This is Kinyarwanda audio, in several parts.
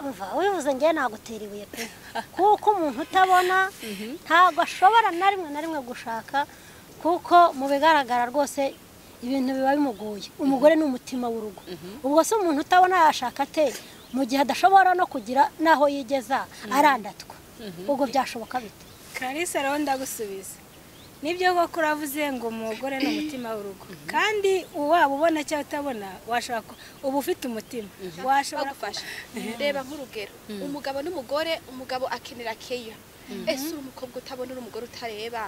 umva wibuze njye nagutera ibuye pe kuko umuntu utabona ntabwo ashobora na rimwe na rimwe gushaka kuko mu bigaragara rwose ibintu biba bimugoye umugore ni umutima w'urugo ubwo se umuntu utabona yashaka ate mu gihe adashobora no kugira n'aho yigeza arandatwa ubwo byashoboka bite karisa rero ndagusubiza nibyo koko uravuze ngo umugore ni umutima w'urugo kandi waba ubona cyangwa utabona washobora uba ufite umutima washobora bagufasha reba nk'urugero umugabo n'umugore umugabo akenera keya ese uri umukobwa utabona uri umugore utareba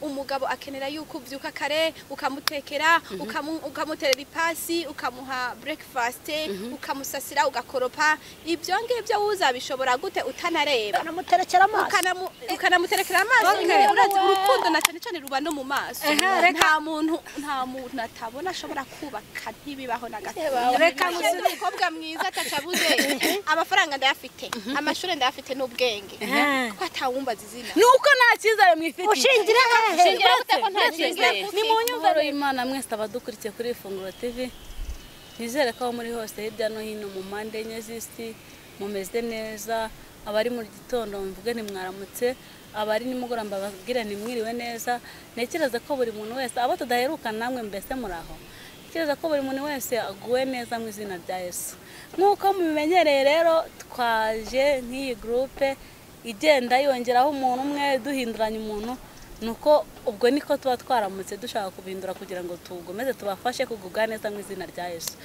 umugabo akenera yuko ubyuka kare ukamutekera ukamu- ukamuterera ipasi ukamuha burekifasite ukamusasira ugakoropa ibyo ngibyo uzabishobora gute utanareba anamuterekera amaso ukanamu- ukanamuterekera amaso nyine urazi urukundo na cyane cyane ruba no mu maso nta muntu nta muntu atabona ashobora kubaka ntibibaho na gato Reka Iyo nzi umukobwa mwiza ataca abuze amafaranga ndayafite amashuri ndayafite n'ubwenge ko atawumbaza izina nuko nta cyizere mwifitiye ushingira hehe Shingira gute ko nta Ntakizere. cyizere ni mu nyumviro y'imana mwese abadukurikiye kuri ifunguro tv nizere ko aho muri hose hirya no hino mu mpande enye z'isi mumeze neza abari mu gitondo mvuge ntimwaramutse abari nimugoroba bababwire ntimwiriwe neza ntekereza ko buri muntu wese abo tudaheruka namwe mbese muraho ntekereza ko buri muntu wese aguwe neza mu izina rya yesu nk'uko mubimenyereye rero twaje nk'iyi gurupe igenda yongeraho umuntu umwe duhinduranya umuntu nuko ubwo niko tuba twaramutse dushaka kubihindura kugira ngo tugomeze tubafashe kugubwa neza mu izina rya yesu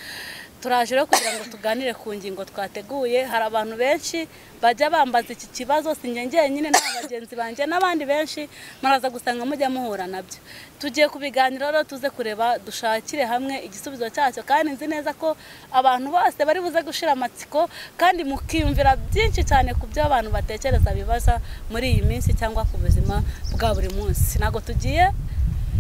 turaje rero kugira ngo tuganire ku ngingo twateguye hari abantu benshi bajya bambaza iki kibazo si njye njyenyine nta bagenzi banjye n'abandi benshi muraza gusanga mujya muhura nabyo tugiye kubiganira rero tuze kureba dushakire hamwe igisubizo cyacyo kandi nzi neza ko abantu bose bari buze gushira amatsiko kandi mukiyumvira byinshi cyane ku byo abantu batekereza bibaza muri iyi minsi cyangwa ku buzima bwa buri munsi ntabwo tugiye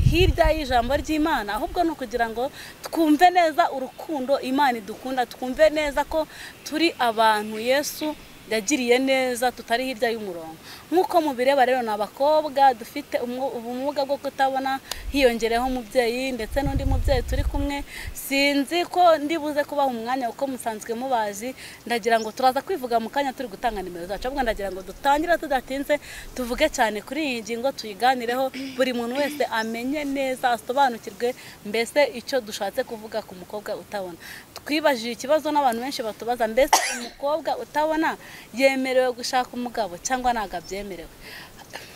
hirya y'ijambo ry'imana ahubwo ni ukugira ngo twumve neza urukundo imana idukunda twumve neza ko turi abantu yesu yagiriye neza tutari hirya y'umurongo nk'uko mubireba rero ni abakobwa dufite umu- ubumuga bwo kutabona hiyongereyeho umubyeyi ndetse n'undi mubyeyi turi kumwe sinzi ko ndibuze kubaha umwanya kuko musanzwe mubazi ndagira ngo turaza kwivuga mu kanya turi gutanga nimero zacu ahubwo ndagira ngo dutangire tudatinze tuvuge cyane kuri iyi ngingo tuyiganireho buri muntu wese amenye neza asobanukirwe mbese icyo dushatse kuvuga ku mukobwa utabona twibajije ikibazo n'abantu benshi batubaza mbese umukobwa utabona yemerewe gushaka umugabo cyangwa ntabwo abyemerewe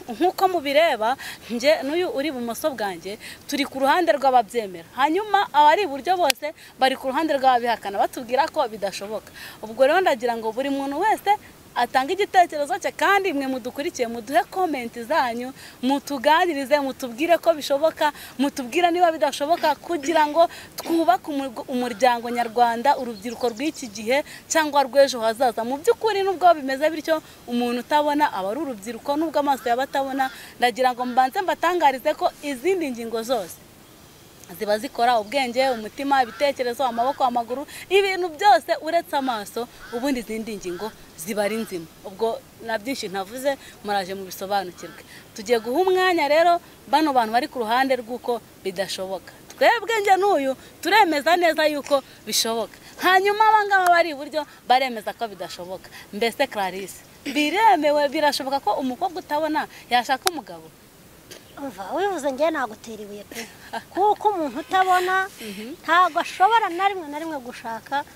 nk'uko mubireba njye n'uyu uri ibumoso bwanjye turi ku ruhande rw'ababyemera hanyuma abari iburyo bose bari ku ruhande rw'ababihakana batubwira ko bidashoboka ubwo rero ndagira ngo buri muntu wese atanga igitekerezo cye kandi mwe mudukurikiye muduhe komenti zanyu mutuganirize mutubwire ko bishoboka mutubwire niba bidashoboka kugira ngo twubake umurg- umuryango nyarwanda urubyiruko rw'iki gihe cyangwa rw'ejo hazaza mu by'ukuri nubwo bimeze bityo umuntu utabona aba ari urubyiruko nubwo amaso yaba atabona ndagira ngo mbanze mbatangarize ko izindi ngingo zose ziba zikora ubwenge umutima ibitekerezo amaboko amaguru ibintu byose uretse amaso ubundi izindi ngingo ziba ari nzima ubwo na byinshi ntavuze muraje mu bisobanukirwe tugiye guha umwanya rero bano bantu bari ku ruhande rw'uko bidashoboka twebwe njye n'uyu turemeza neza yuko bishoboka hanyuma abangaba bari iburyo baremeza ko bidashoboka mbese clarisse biremewe birashoboka ko umukobwa utabona yashaka umugabo umva wibuze njye nagutera ibuye pe kuko umuntu utabona ntabwo ashobora na rimwe na rimwe gushaka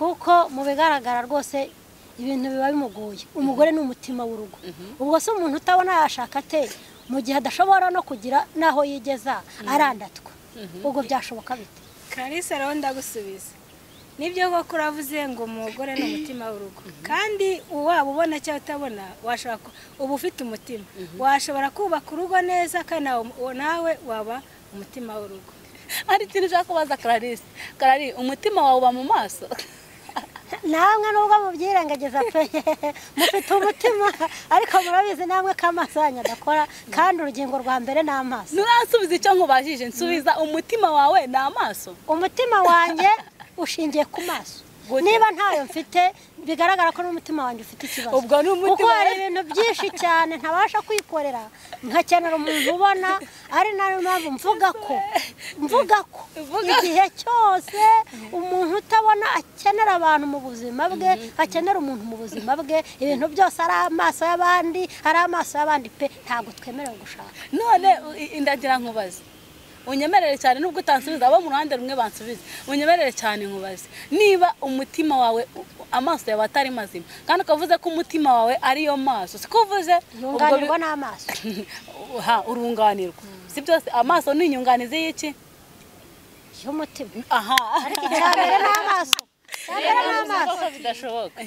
kuko mu bigaragara rwose ibintu biba bimugoye umugore ni umutima w'urugo ubwo se umuntu utabona yashaka ate mu gihe adashobora no kugira n'aho yigeza arandatwa ubwo byashoboka bite karisa rero ndagusubiza nibyo koko uravuze ngo umugore ni umutima w'urugo kandi waba ubona cyangwa utabona washobora ku- uba ufite umutima washobora kubaka urugo neza kandi nawe uwo nawe waba umutima w'urugo hari ikintu ushaka kubaza clarisse clarisse umutima wawe uba mu maso namwe nubwo mubyirengagiza pe mufite umutima ariko murabizi namwe ko amaso yanyu adakora kandi urugingo rwa mbere ni amaso nturansubiza icyo nkubajije nsubiza umutima wawe ni amaso umutima wanjye ushingiye ku maso Gute? niba ntayo mfite bigaragara ko n'umutima wanjye ufite ikibazo Ubwo ni umutima kuko hari we. ibintu byinshi cyane ntabasha kwikorera nkakenera umuntu ubona ari nayo mpamvu mvuga ko mvuga ko igihe cyose umuntu utabona akenera abantu mu buzima bwe akenera umuntu mu buzima bwe ibintu byose ari amaso y'abandi ari amaso y'abandi pe ntabwo twemerewe gushaka none u- i- ndagira nkubaze unyemerere cyane nubwo utansubiza abo mu ruhande rumwe bansubize unyemerere cyane nkubaze niba umutima wawe u- u- amaso yawe atari mazima kandi ukavuze ko umutima wawe ari yo maso siko uvuze ubwo bi- yunganirwa n'amaso ha urunganirwa si byose amaso ni inyunganizi y'iki y'umutima aha ariko icya mbere ni amaso icyambere ni amaso ko bidashoboka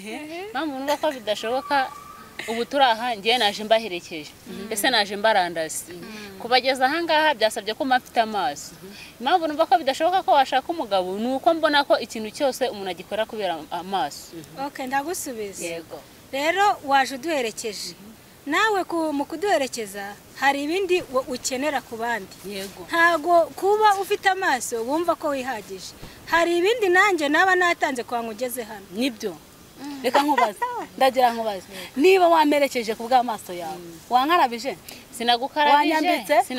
mpamvu numva ko bidashoboka ubu turi aha ngiye naje mbaherekeje ese naje mbarandazi kubageza ahangaha byasabye ko mba mfite amaso impamvu numva ko bidashoboka ko washaka umugabo ni uko mbona ko ikintu cyose umuntu agikora kubera amaso oke ndagusubiza yego rero waje uduherekeje nawe ku- mu kuduherekeza hari ibindi wo- ukenera ku bandi yego ntago kuba ufite amaso wumva ko wihagije hari ibindi nanjye naba natanze kwa ngugeze hano nibyo reka nkubaze ndagira nkubaze niba wamerekeje ku bw'amaso yawe wankarabije Wanyambitse? sinagukarabije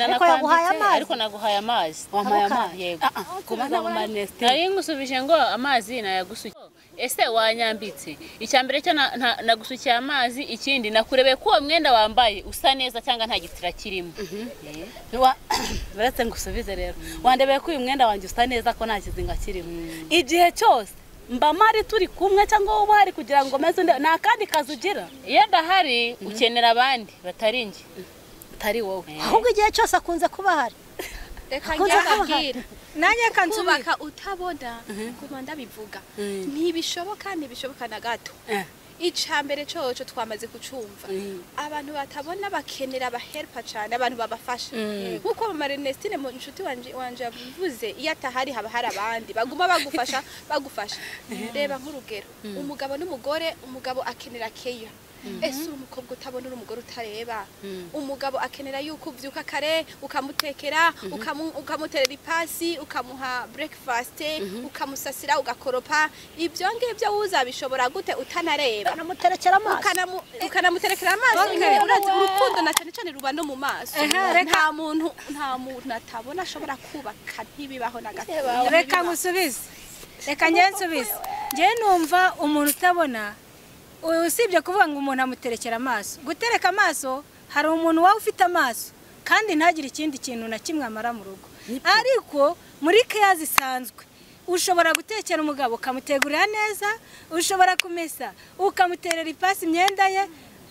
Ariko yaguhaye sinanakwambitse amazi? ariko naguhaye amazi wampaye amazi yego Ah, ah, kubaza mu manesite nari ngusubije ngo amazi nayagusukije ese wanyambitse icya mbere cyo na- na- nagusukiye amazi ikindi nakurebeye ko uwo mwenda wambaye usa neza cyangwa nta gitira kirimo Wa- uretse ngusubize rero wandebeye ko uyu mwenda wanjye usa neza ko nta kizinga kirimo igihe cyose mba mari turi kumwe cyangwa wowe uhari kugira ngo meze undi nta kandi kazi ugira iyo adahari ukenera abandi batari njye utari wowe ahubwo igihe cyose akunze kuba ahari reka Akunze njyababwira nanjye kansubika kubaka utabona nguma ndabivuga ntibishoboka ntibishoboka na gato Eh. icya mbere cyoco twamaze kucumva Mm. abantu batabona bakenera abahelpa cyane abantu babafasha nk'uko amamarenesitine mu inshuti wanje wanje yavuze iyo atahari haba hari abandi baguma bagufasha bagufasha reba nk'urugero umugabo n'umugore umugabo akenera keya ese uri umukobwa utabona uri umugore utareba umugabo akenera yuko ubyuka kare ukamutekera ukamu- ukamuterera ipasi ukamuha breakfast ukamusasira ugakoropa ibyo ngibyo uzabishobora gute utanareba anamuterekera amaso ukanamu- ukanamuterekera amaso nyine urazi urukundo na cyane cyane ruba no mu maso nta muntu nta muntu atabona ashobora kubaka ntibibaho na gato reka ngusubize reka njye nsubize njye numva umuntu utabona u- usibye kuvuga ngo umuntu amuterekera amaso gutereka amaso hari umuntu waba ufite amaso kandi ntagire ikindi kintu na kimwe amara mu rugo ariko muri keya zisanzwe ushobora gutekera umugabo ukamutegurira neza ushobora kumesa ukamuterera ipasi imyenda ye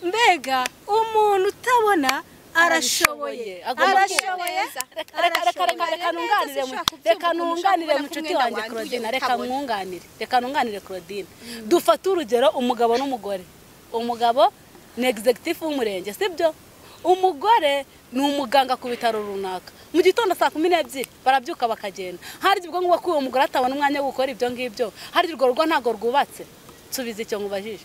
mbega umuntu utabona arashoboye Agomba arashoboye Reka- reka- reka- reka- reka nunganire mu- reka nunganire mucuti wanjye Claudine reka mwunganire reka nunganire Claudine dufate urugero umugabo n'umugore umugabo ni executive w'umurenge sibyo umugore ni umuganga ku bitaro runaka mu gitondo saa kumi n'ebyiri barabyuka bakagenda hari ubwo ngubu ko uwo mugore atabona umwanya wo gukora ibyo ngibyo hari urwo rugo ntabwo rwubatse nsubiza icyo nkubajije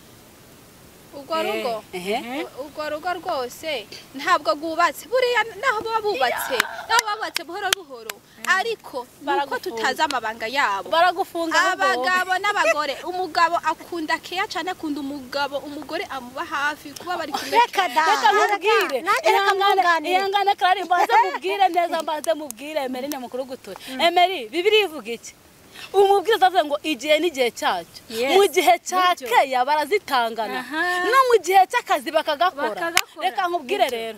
urwo rugo ehe U- urwo rugo rwose ntabwo rwubatse buriya naho baba bubatse naho baba bubatse buhoro buhoro ariko nuko Baragufunga. tutazi amabanga yabo baragufunga ahubwo wowe. abagabo n'abagore umugabo akunda keya cyane akunda umugabo umugore amuba hafi kuba bari kumwe reka da reka mubwire nanjye reka ihangane mwunganire ihangane kandi mbanze mubwire neza mbanze mubwire emeri ni mukuru gutura emeri bibiri ivuga iki umubwiriza avuga ngo igihe n'igihe cyacyo Yes. mu gihe cya Nibyo. keya barazitangana Aha. no mu gihe cy'akazi bakagakora Bakagakora. reka nkubwire rero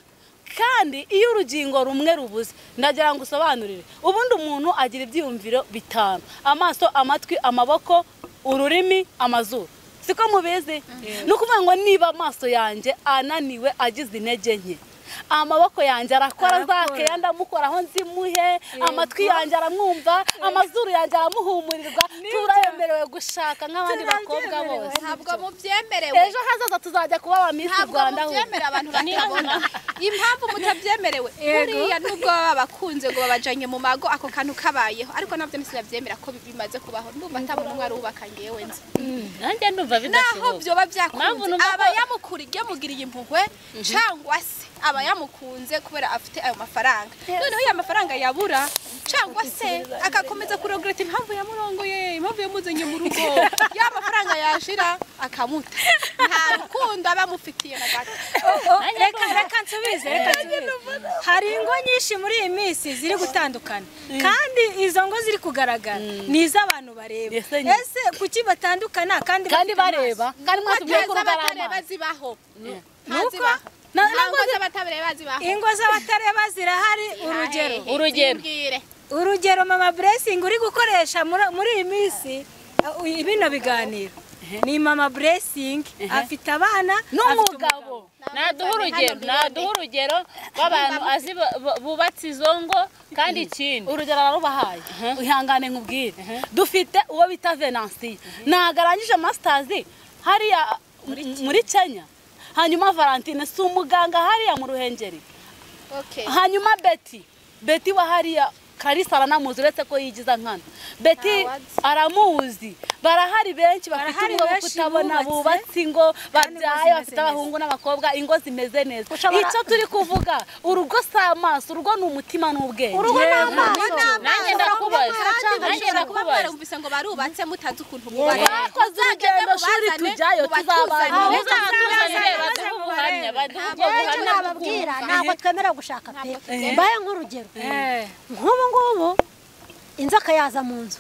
kandi iyo urugingo rumwe rubuze ndagira ngo usobanurire ubundi umuntu agira ibyiyumviro bitanu amaso amatwi amaboko ururimi amazuru siko mubizi ni ukuvuga ngo niba amaso yanjye ananiwe agize intege nke amaboko yanjye arakora Arakora. zake ndamukoraho nzimuhe amatwi yanjye aramwumva amazuru yanjye aramuhumurirwa turayemerewe gushaka nk'abandi bakobwa Turabyemerewe. bose ntabwo mubyemerewe ejo hazaza tuzajya kuba ba misi ntabwo rwanda ahubwo mubyemera abantu batabona impamvu mutabyemerewe buriya nubwo baba bakunze ngo babajanye mu mago ako kantu kabayeho ariko nabyo ntisilabyemera ko bimaze kubaho ndumva atabona umwe arubaka ngewe nzi nanjye ndumva naho byoba bidashoboka Mpamvu byakunze numva ko- aba yamukuriye mugiriye impuhwe cyangwa se aba yamukunze kubera afite ayo mafaranga noneho ya mafaranga yabura cyangwa se agakomeza kurogoreta impamvu yamurongoye impamvu yamuzanye mu rugo ya mafaranga yashira akamuta nta rukundo aba amufitiye na gato reka reka nsubize reka nsubize hari ingo nyinshi muri iyi minsi ziri gutandukana kandi izo ngo ziri kugaragara ni iz'abantu bareba Ese ni- ese kuki batandukana kandi kandi bafite amaso? bareba kandi mwese mwiye bateza kuroga batareba amazi zibaho nuko na- ntabwo z'abatareba zibaho ingo z'abatareba zirahari urugero urugero Mbwire. urugero mama blessing uri gukoresha muri- muri iyi minsi uh, bino biganiro ni mama blessing afite abana afite n'umugabo naduha urugero naduha urugero rw'abantu azi bu- bu- bubatse izo ngo kandi ikindi urugero ararubahaye ihangane nkubwire dufite uwo bita venansiyo ntabwo arangije masitazi hariya muri kenya hanyuma valentine si umuganga hariya mu ruhengeri Okay. hanyuma beti beti wa hariya karisa aranamuzi uretse ko yigiza nkana beti Ntawe azi. aramuzi barahari benshi bafite Barahari ingo bwo benshi kutabona bubatse, bubatse ingo babyaye zimeze bafite neza. abahungu n'abakobwa ingo zimeze neza icyo turi kuvuga urugo si amaso urugo ni umutima n'ubwenge urugo ni amaso nanjye ndakubaza nanjye ndakubaza barumvise ngo barubatse mutazi ukuntu twakoze urugendo shuri tujyayo Aho tuzabana uzatuzanire baduhe ubuhamya baduhe ubwo yewe icyo buhamya nababwira ntabwo twemerera gushaka pe mbaye nk'urugero Eh, nk'ubu ngubu inzoka yaza mu nzu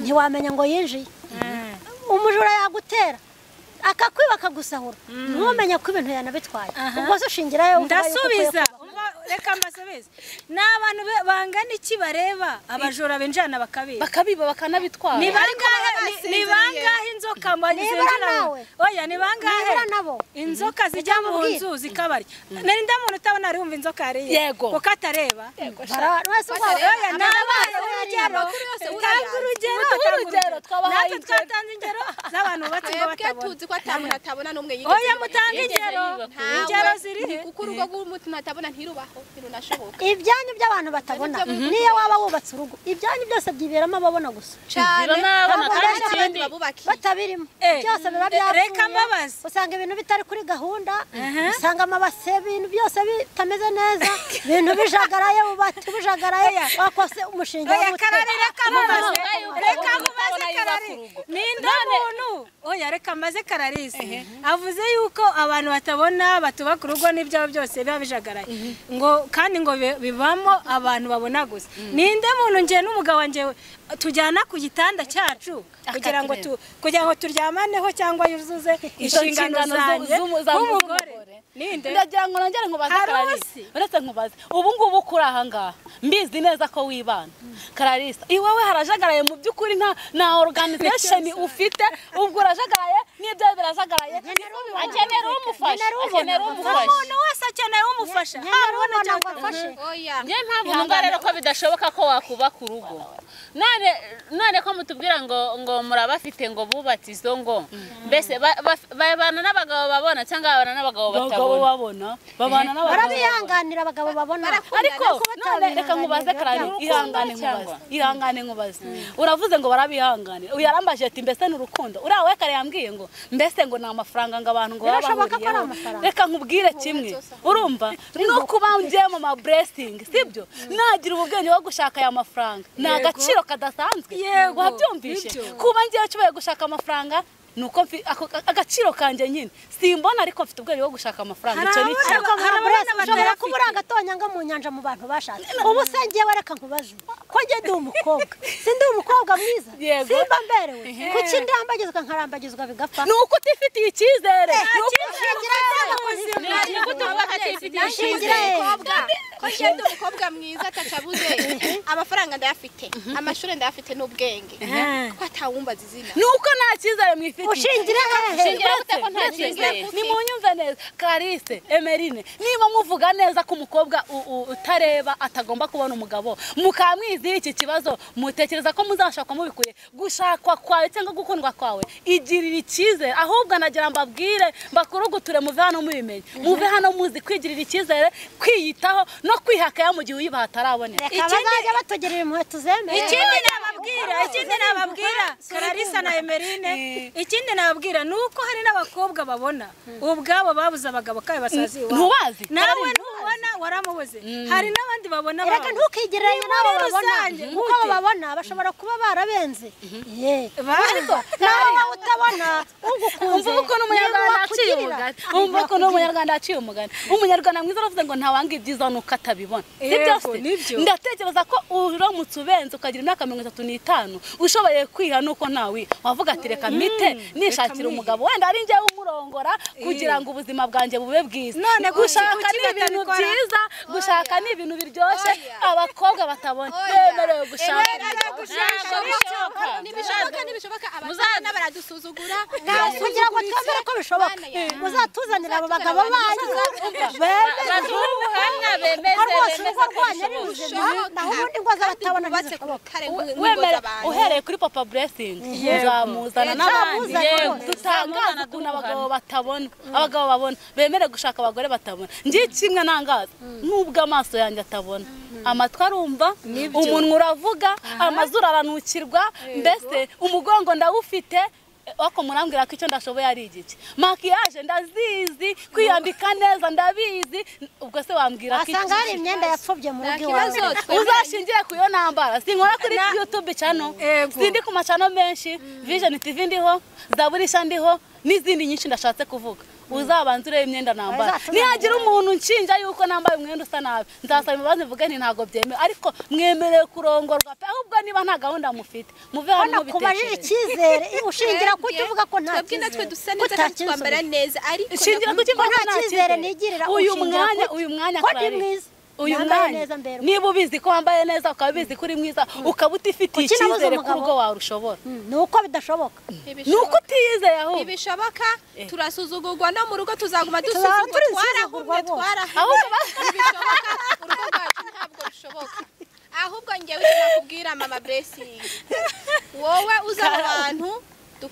ntiwamenya ngo yinjiye eh. umujura yagutera akakwiba akagusahura ntumenye ko ibintu yanabitwaye Aha. ubwo se ushingirayo uvuga yuko ukwiye ndasubiza Umva- reka mbasubize ni abantu be- bangana iki bareba abajura binjirana bakabiba bakabiba bakanabitwara ni bangahe ni- ni basinziriye. bangahe inzoka mbonye Nibura zinjira mu- nawe. oya ni bangahe Nibura nabo. inzoka zijya mu Ujya nzu zikabarya nari nda muntu utabona ari wumva inzoka yariye Yego. kuko atareba Bara- wese uko- oya Amakuru nabaye yose urugero ariyo. tanga urugero Mutuhe tanga urugero, twabahaye natwe twatanze ingero z'abantu bubatse ngo twebwe batabona tuzi ko atamuntu atabona n'umwe oya mutange yigeze ingero yubaka Ntawe. ingero zirihe kuko urugo rw'umutima atabona ntirubaho ntirunashoboka ibyanyu by'abantu batabona niyo waba wubatse urugo ibyanyu byose byiberamo ababona gusa cyane Biba n'abana Ntabwo kandi rero ikindi babubakiye batabirimo Eh, byose biba eh, byapfuye reka mbabaze. usanga ibintu bitari kuri gahunda usanga amabase ibintu byose bitameze neza ibintu bijagaraye ububati bujagaraye wakose umushinga oya w'ubute. karari reka mubaze None- reka None- mubaze None- karari None- ni inda muntu oya reka mbaze kararisi avuze yuko abantu batabona batubaka urugo n'ibyabo byose biba bijagaraye ngo kandi ngo bi- bibamo abantu babona gusa ninde muntu njye n'umugabo wanjye tujyana ku gitanda cyacu kugira ngo tu kugira ngo turyamaneho cyangwa yuzuze inshingano inshingano zanjye z'umu- za- nk'umugore z'umugore. ninde ndagira ngo nongere nkubaze Hari kararisa usi? uretse nkubaze ubu ngubu kuri aha ngaha mbizi neza ko wibana kararisa iwawe harajagaraye mu by'ukuri nta na organization ufite ubwo urajagaraye n'ibyo birajagaraye akenera umufasha akenera umufasha umuntu wese akeneye umufasha Nyamara ubona ngo haba ubona cyangwa amfashe oya niyo mpamvu numva rero ko bidashoboka ko wakubaka urugo none none ko mutubwira ngo ngo murabafite ngo bubatse izo ngo mbese ba- ba- babana n'abagabo babona cyangwa babana n'abagabo abagabo batabona babona babana n'abagabo barabihanganira abagabo babona ariko Kuko none reka nkubaze batabihanganira byabo. karari ihangane nkubaze ihangane nkubaze uravuze ngo barabihanganira uyu yarambaje ati mbese ni urukundo uriya we kare yambwiye ngo mbese ngo ni amafaranga ngo abantu ngo baba Birashoboka ko ari bahuriyeho amafaranga. reka nkubwire kimwe urumva no kuba ngiye mu ma blessing sibyo nagira ubwenge bwo gushaka aya mafaranga ni agaciro kadasanzwe Yego. wabyumvishe Nibyo. kuba ngiye nshoboye gushaka amafaranga nuko mfi- ako- agaciro kanjye nyine simbona ariko mfite ubwenge bwo gushaka amafaranga icyo ni Hari cyo ariko abana nkaburaza ushobora batayafite. kuba urangatonyanga mu nyanja mu bantu bashatse ubu se ngewe reka nkubaze ko njye ndi umukobwa si ndi umukobwa mwiza Yego. simba mberewe kuki ndambagizwa nkarambagizwa bigapfa ni uko utifitiye icyizere ni uko Ngira inama kuzima. ni gute wubaka atifitiye Ngira icyizere umukobwa ko ngenda umukobwa mwiza atacabuze amafaranga ndayafite amashuri ndayafite n'ubwenge ko atawumbaza izina ni uko nta cyizere mwifitiye ushingira hehe shingira gute ko nta cyizere ni munyumve neza Clarisse Emerine niba muvuga neza ko umukobwa u- u- utareba atagomba kubona umugabo mukamwizira iki kibazo mutekereza ko muzashakwa mubikuye gushakwa kwawe cyangwa gukundwa kwawe igirira icyizere ahubwo anagira mbabwire mbakurugutire muve hano mubimenye muve hano muzi kwigirira icyizere kwiyitaho no kwihakaya mu gihe uyibaha ataraboneka reka bazajya batugirira inkweto zemewe ikindi nababwira nababwira ikindi nababwira kararisa na emerine ikindi nababwira ni uko hari n'abakobwa babona ubwabo babuze abagabo kawe basazi iwabo ntubazi nawe ntubona waramubuze hari n'abandi babona reka bawe. ntukigereranye n'abo muri babona rusange, kuko abo babona bashobora kuba barabenze Ye. Ba- nawe wowe utabona ugukunze umva uko n'umunyarwanda niwe aciye wakugirira. umugani umva uko n'umunyarwanda aciye umugani umunyarwanda mwiza aravuze ngo ntawanga ibyiza nuko atabibona si Yego, byose nibyo. ndatekereza ko uramutse ubenze ukagira imyaka mirongo itatu n'itanu ushoboye kwiha nuko ntawiha wavuga ati reka mite nishakira mwihe." umugabo wenda ari njyewe umurongora kugira ngo ubuzima bwanjye bube bwiza None ku- gushaka kuki ni ibintu batabikora? byiza gushaka ni ibintu biryoshye Oya. abakobwa batabona Oya. bemerewe gushaka Bemerewe gushaka. ntibishoboka ntibishoboka abatana baradusuzugura Ntabwo kugira ngo twemere ko bishoboka Bana ya. muzatuzanire abo bagabo banyu ubuhamya bemeze rwose bemeze urugo rwanyu ari ruzima naho ubundi ngo z'abatabona bubatse ku ntizishoboka rutare rw'ingo wemere z'abantu uhereye kuri papa blessing uzamuzana Yego. n'abandi Uzamuzana Yego. rwose. dutangaze ukuntu abagabo batabona abagabo babona bemere gushaka abagore batabona njye kimwe nangaza nubwo amaso yanjye atabona amatwi arumva umunwa uravuga amazuru aranukirwa mbese umugongo ndawufite ariko murambwira ko icyo ndashoboye ari igiki makiyaje ndazizi kwiyambika neza ndabizi ubwo se wambwira ko wasanga hari iki- imyenda yapfubye mu rugo iwawe ikibazo uzashingiye ku yo nambara sinkora kuri youtube cyano Ego. sindi ku macano menshi vision tv ndiho zaburisha ndiho n'izindi nyinshi ndashatse kuvuga uzabanza urebe imyenda nambara Bazatuzanira. nihagira umuntu nshinja yuko nambaye umwenda usa nabi nzasaba imbabazi mvuge nti ntabwo byemewe ariko mwemerewe kurongorwa pe ahubwo niba nta gahunda mufite muve hano hano kubajije mubitekereze icyizere ushingira ku cyo Twebwe- uvuga ko nta twebwe natwe cyizere. dusa neza kandi Utacyinsubiza. twambara neza ariko shingira ku nyakuri- kimwe nta ko nta cyizere cyizere nigirira, uyu ushingira mwanya kuki? uyu mwanya Ko ndi Clarisse, mwiza? uyu Nambaye mwanya neza mberwa. niba ubizi ko wambaye neza ukaba ubizi ko uri mwiza ukaba utifitiye Kuki nabuze icyizere ko umugabo? urugo wawe rushobora Mm, ni uko bidashoboka ni uko utiyizeye ahubwo ntibishoboka turasuzugurwa no mu rugo tuzaguma Tuzaba dusuzugurwa twarahumye turisuzugurwa rwose. twarahumye ntibishoboka urugo rwacu ntabwo rushoboka ahubwo ngewe nakubwira mama blessing wowe uza mu bantu du-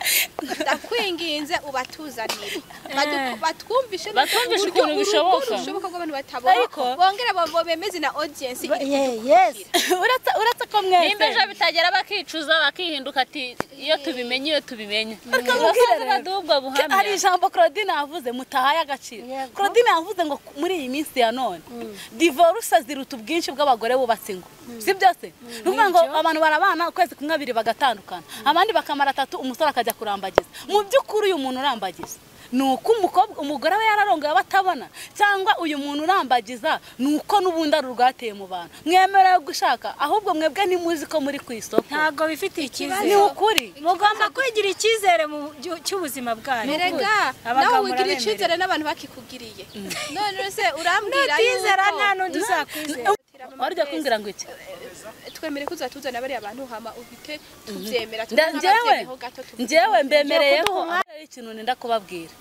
ndakwinginze ubatuzanire Badu- batwumvishe Batwumvishe ukuntu uburyo bishoboka. urugo rushoboka ko abantu batabona Ariko- bongere bo- bemeze na audience Ba- ye- yes uretse uretse ko mwese nimba ejo bitagera bakicuza bakihinduka ati iyo tubimenye iyo tubimenya mubwire baduha ubwo buhamya hari ijambo claudine yavuze mutahaye agaciro Yego. claudine yavuze ngo ku- muri iyi minsi ya none divorce ziruta ubwinshi bw'abagore bubatse ingo si byose ni ukuvuga ngo abantu barabana ukwezi kumwe abiri bagatandukana abandi bakamara atatu umusore akajya kurambagiza mu by'ukuri uyu muntu urambagiza ni uko umukobwa umugore we yararongoye aba atabona cyangwa uyu muntu urambagiza ni uko n'ubundi ari urwateye mu bantu mwemerewe gushaka ahubwo mwebwe ntimuzi ko muri ku isoko ntabwo bifitiye ni icyizere ukuri mugomba kwigira icyizere mu gihu- cy'ubuzima bwanyu Erega nawe Abagabo wigirira murabemerewe. icyizere n'abantu bakikugiriye none se urambwira nutizera yuko- nta n'undi uzakwizera waryo kumbwira ngo iki twemere ko uzatuzana bariya bantu hama uhite tubyemera Nda- njyewe njyewe mbemereye Ngiye ko kuduha ari ikintu nenda kubabwira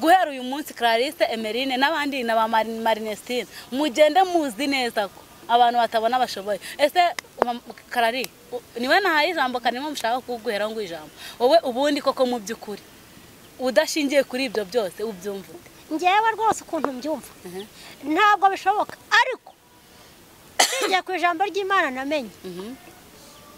guhera uyu munsi Clarisse Emerine n'abandi na ba Mari- Marinestine mugende muzi neza ko abantu batabona bashoboye ese ma- Karari u- niwe nahaye ijambo kanimo mushaka kuguheraho ngo ijambo wowe ubundi koko mu by'ukuri udashingiye kuri ibyo byose ubyumva ute? ngewe rwose ukuntu mbyumva ntabwo bishoboka ariko ngiye ku ijambo ry'imana namenye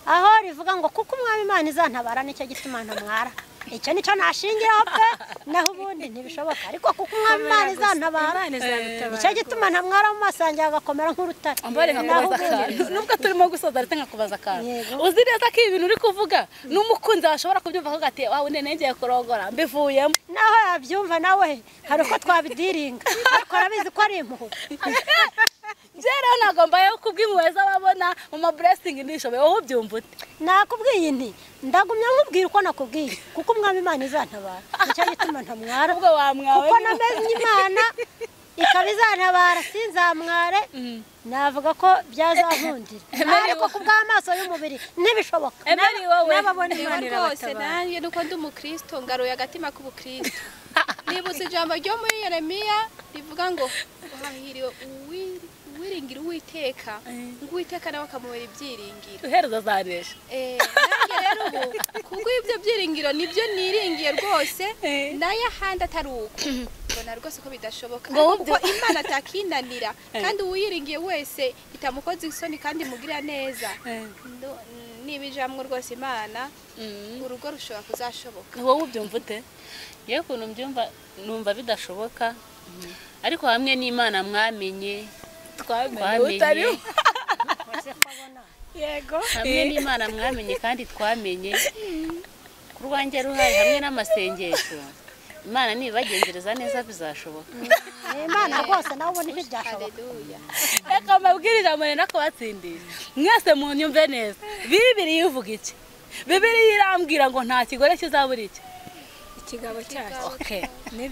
aho rivuga ngo kuko umwami imana izantabara nicyo gituma ntamwara icyo nicyo nashingiraho pe naho ubundi ntibishoboka ariko kuko umwami imana izantabara Imana izagutabara nicyo gituma ntamwara mu maso yanjye agakomera nk'urutare ambare Naho nkakubaza ubundi akantu nubwo turimo gusoza ariko nkakubaza akantu Yego. uzi neza ko ibi bintu uri kuvuga n'umukunzi wawe ashobora kubyumva ko gati wawe nene ngiye kurongora mbivuyemo naho yabyumva nawe hari uko twabidiringa ariko arabizi ko ari impuhwe njye rero ntabwo mbayeho kubw'impuhwe z'ababona mu ma blessing ndishoboye wowe ubyumva ute nakubwiye nti ndagumya nkubwira uko nakubwiye kuko umwami imana izantabara nicyo gituma ntamwara ubwo wamwawe kuko namenye imana ikaba izantabara sinzamware navuga ko byazankundira ariko ku bw'amaso y'umubiri ntibishoboka emeli wowe n'ababona imana rwose irabatabara nanjye nuko ndi umukristo ngaruye agatima k'ubukristo nibutse ijambo ryo muri yeremiya rivuga ngo wahiriwe uwiri- uwiringira uwiteka ngo uwiteka nawe akamubera ibyiringiro uhereza zanesha Eh, nanjye rero ubu kuko ibyo byiringiro nibyo niringiye rwose Eh. nayo ahandi atari uko mbona rwose ko bidashoboka Ngo ariko wumve- kuko imana atakinanira kandi uwiringiye wese itamukoze isoni kandi imugirira neza Ndo- niba ijamwe rwose imana urugo rushobora kuzashoboka wowe ubyumva ute yewe ukuntu mbyumva numva bidashoboka ariko hamwe n'imana mwamenye twamenye Twamenye. utari wese ko abona yego hamwe n'imana mwamenye kandi twamenye ku rwanjye ruhari hamwe n'amasengesho imana nibagenzereza neza bizashoboka Eh, imana rwose nawe ubona ibi byashoboka haleluya reka mbabwirije amurena ko batsindiye mwese mu nyumve neza bibiri yivuga iki bibiri irambwira ngo nta kigore kizabura iki ikigabo cyacu Okay.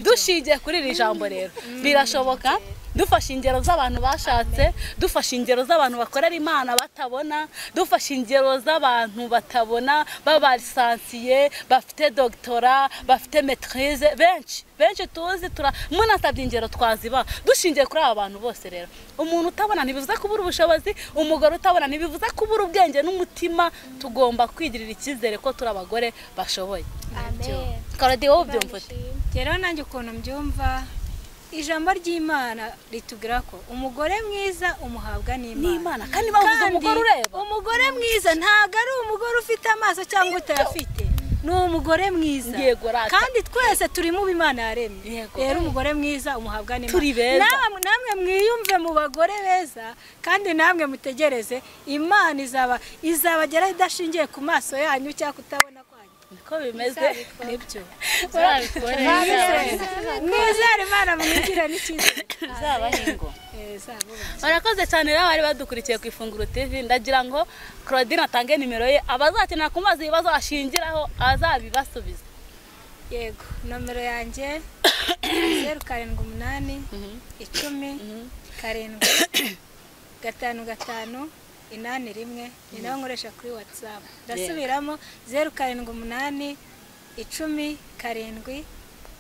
dushingiye kuri iri jambo rero birashoboka dufashe ingero z'abantu bashatse dufashe ingero z'abantu bakorera imana batabona dufashe ingero z'abantu batabona babarisansiye bafite dogitora bafite metirize benshi benshi tuzi tura munasabye ingero twaziba dushingiye kuri aba bantu bose rero umuntu utabona ntibivuze kubura ubushobozi umugore utabona ntibivuze kubura ubwenge n'umutima tugomba kwigirira icyizere ko turi abagore bashoboye amen karadiyo wowe ubyumva ute? rero nanjye ukuntu mbyumva ijambo ry'imana ritubwira ko umugore mwiza umuhabwa n'imana n'imana kandi bavuze Kandi umugore ureba umugore mwiza ntabwo ari umugore ufite amaso cyangwa utayafite ni umugore mwiza Yego, rata. kandi twese turi mu bimana yaremye Yego. rero umugore mwiza umuhabwa n'imana Turi beza. Namwe- namwe mwiyumve mu bagore beza kandi namwe mutegereze imana izaba izabageraho idashingiye ku maso yanyu cyangwa kutabona kwanyu niko bimeze nibyo uzabikore mwizere imana mwigire n'icyizere uzabahe ingo Eza, vuba. barakoze cyane rero abari badukurikiye ku ifunguro tv ndagira ngo claudine atange nimero ye abazakenera kumubaza ibibazo ashingiraho azabibasubiza yego nomero yanjye zeru karindwi umunani icumi karindwi gatanu gatanu inani rimwe ni nawe nkoresha kuri watsapu ndasubiramo zeru karindwi umunani icumi karindwi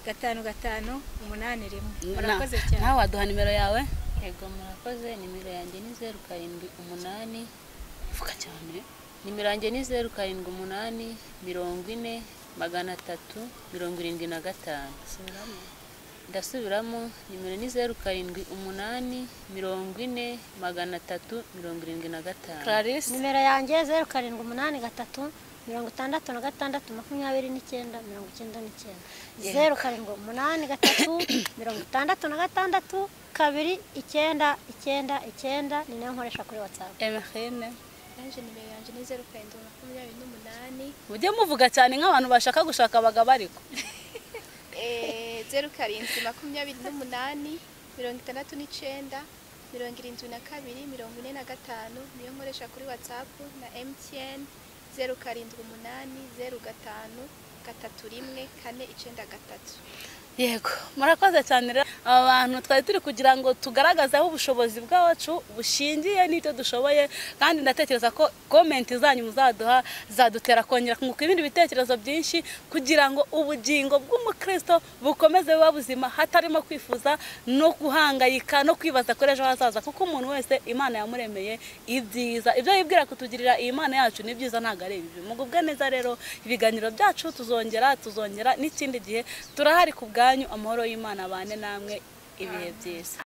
gatanu gatanu umunani rimwe murakoze Na- cyane nawe waduha nimero yawe yego murakoze nimero yanjye ni zeru karindwi umunani vuga cyane nimero yanjye ni zeru karindwi umunani mirongo ine magana atatu mirongo irindwi na gatanu ndasubiramo nimero ni zeru karindwi umunani mirongo ine magana atatu mirongo irindwi na gatanu clarisse nimero yanjye zeru karindwi umunani gatatu mirongo itandatu na gatandatu makumyabiri n'icyenda mirongo icyenda n'icyenda zeru karindwi umunani gatatu mirongo itandatu na gatandatu kabiri icyenda icyenda icyenda ni nayo nkoresha kuri watsapu emehene nanjye nimero yanjye ni zeru karindwi makumyabiri n'umunani mujye muvuga cyane nk'abantu bashaka gushaka abagabo ariko Eh, zeru karindwi makumyabiri n'umunani mirongo itandatu n'icenda mirongo irindwi na kabiri mirongo ine na gatanu niyo nkoresha kuri watsapu na mtn zeru karindwi umunani zeru gatanu gatatu rimwe kane icenda gatatu yego murakoze cyane rero aba bantu twari turi kugira ngo tugaragaze aho ubushobozi bwacu bushingiye n'ibyo dushoboye kandi ndatekereza ko komenti zanyu muzaduha zadutera kongera kunguka ibindi bitekerezo byinshi kugira ngo ubugingo bw'umukristo bukomeze buba buzima hatarimo kwifuza no guhangayika no kwibaza kuri ejo hazaza kuko umuntu wese imana yamuremeye ibyiza ibyo yibwira kutugirira iyi mana yacu ni byiza ntabwo ari ibibi mugubwe neza rero ibiganiro byacu tuzongera tuzongera n'ikindi gihe turahari ku bwanyu amahoro y'imana abane namwe ibihe byiza